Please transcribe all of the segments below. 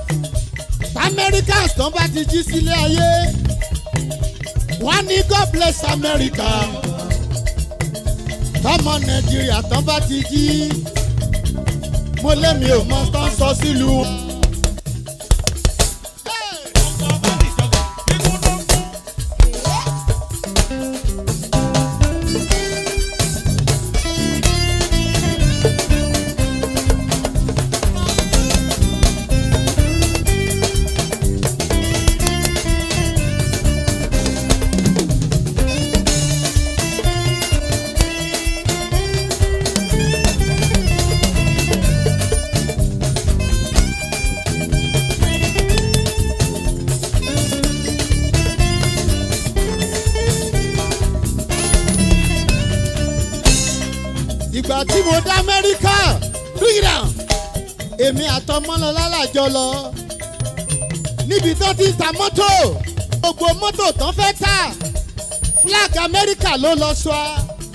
americans tán bá ti jí sílé ayé wọ́n ní god bless america tọmọ nàìjíríà tán bá ti jí mo lémi ò mọ tán sọ sílùú. ìgbà tí mo dá amẹ́ríkà ríra èmi àtọmọ́lọ́lá làjọ lọ níbi tó ti ń ta mọ́tò gbogbo mọ́tò tán fẹ́ tà flag amẹ́ríkà ló lọ sọ á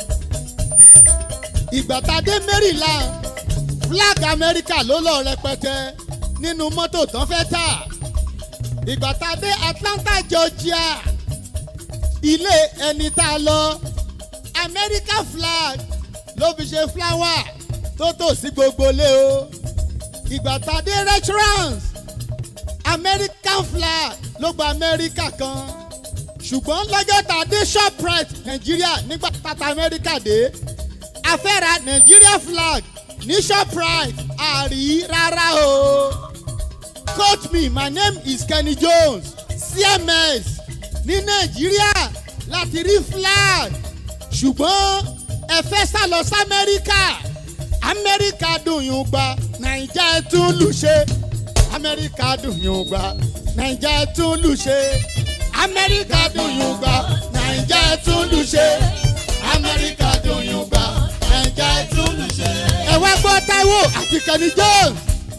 ìgbà tá a dé maryland flag amẹ́ríkà ló lọ rẹpẹtẹ nínú mọ́tò tán fẹ́ tà ìgbà tá a dé atlanta georgia ilé ẹni tá a lọ america flag ló fi ṣe flower tó tò sí gbogbo ilé o ìgbà tá a dé restaurant american flag ló gba america kan ṣùgbọ́n lọ́jọ́ tá a dé shoprite nàìjíríà nígbà tata america dé a fẹ́ ra nigeria flag ní shoprite àrí rárá o quote me my name is kenny jones cms ní nàìjíríà láti rí flag ṣùgbọ́n ẹ fẹ́ sá lọ sí amẹ́ríkà amẹ́ríkà dùn yín gba nàìjà ẹ tún lù ṣe amẹ́ríkà dùn yín gba nàìjà ẹ tún lù ṣe amẹ́ríkà dùn yín gba nàìjà ẹ tún lù ṣe amẹ́ríkà dùn yín gba nàìjà ẹ tún lù ṣe. ẹ wá gbọ́ taiwo àti kenny jones.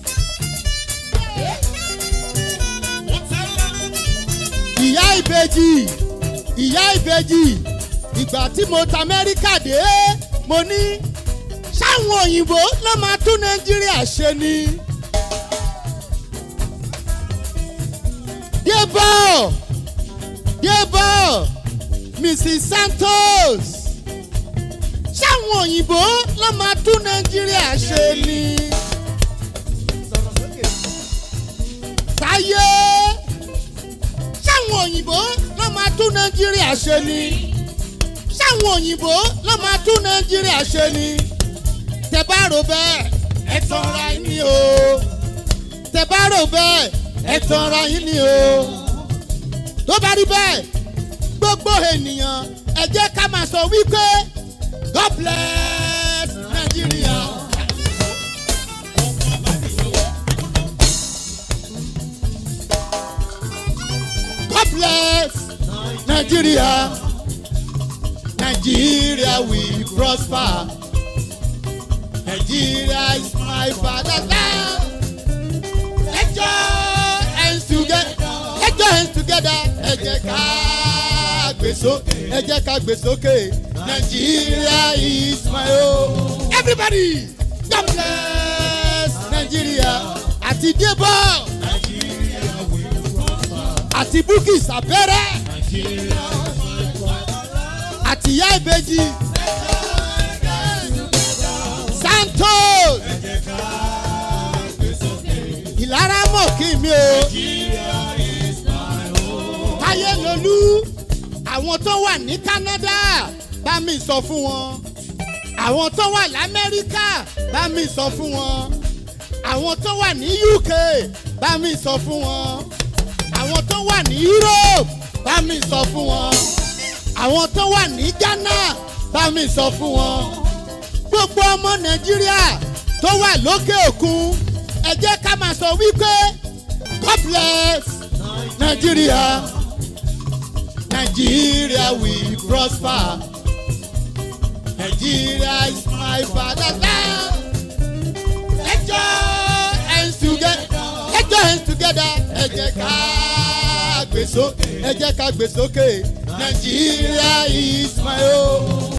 ìyá ìbejì ìyá ìbejì ìgbà tí mo ta amẹ́ríkà dé mo ní sáwọn òyìnbó ló máa tún nàìjíríà ṣe ni. débọ̀ débọ̀ mrs santos sáwọn òyìnbó ló máa tún nàìjíríà ṣe ni. táyé sáwọn òyìnbó ló máa tún nàìjíríà ṣe ni sáwọn òyìnbó ló máa tún nàìjíríà ṣe ni tẹ bá rò bẹ́ẹ̀ ẹ tanra yín ni o tẹ bá rò bẹ́ẹ̀ ẹ tanra yín ni o tó bá rí bẹ́ẹ̀ gbogbo ènìyàn ẹ jẹ́ ká máa sọ wípé god bless nigeria. god bless nigeria. Nigeria we prosper. Nigeria is my fatherland. Let's join hands together. Let's join hands together. Ẹ jẹ́ ká gbé sókè. Ẹ jẹ́ ká gbé sókè. Nigeria is my home. Everybody, God bless Nigeria. Àti Débọ̀. Àti Bukki Sàbẹ̀rẹ̀. Àti ìyá ìbejì. Santos. Ìlara mọ̀ kí mi o. Táyé lolú. Àwọn tó wà ní Canada bá mi sọ fún wọn. Àwọn tó wà l'Amẹ́ríkà bá mi sọ fún wọn. Àwọn tó wà ní UK bá mi sọ fún wọn. Àwọn tó wà ní Europe bá mi sọ fún wọn. Àwọn tó wà ní Ghana bá mi sọ fún wọn gbogbo ọmọ nàìjíríà tó wà lókè òkun ẹ jẹ́ ká máa sọ wípé god bless nigeria nigeria we prosper nigeria is my fatherland let's join hands together let's join hands together ẹ jẹ́ ká gbé sókè ẹ jẹ́ ká gbé sókè nigeria is my home.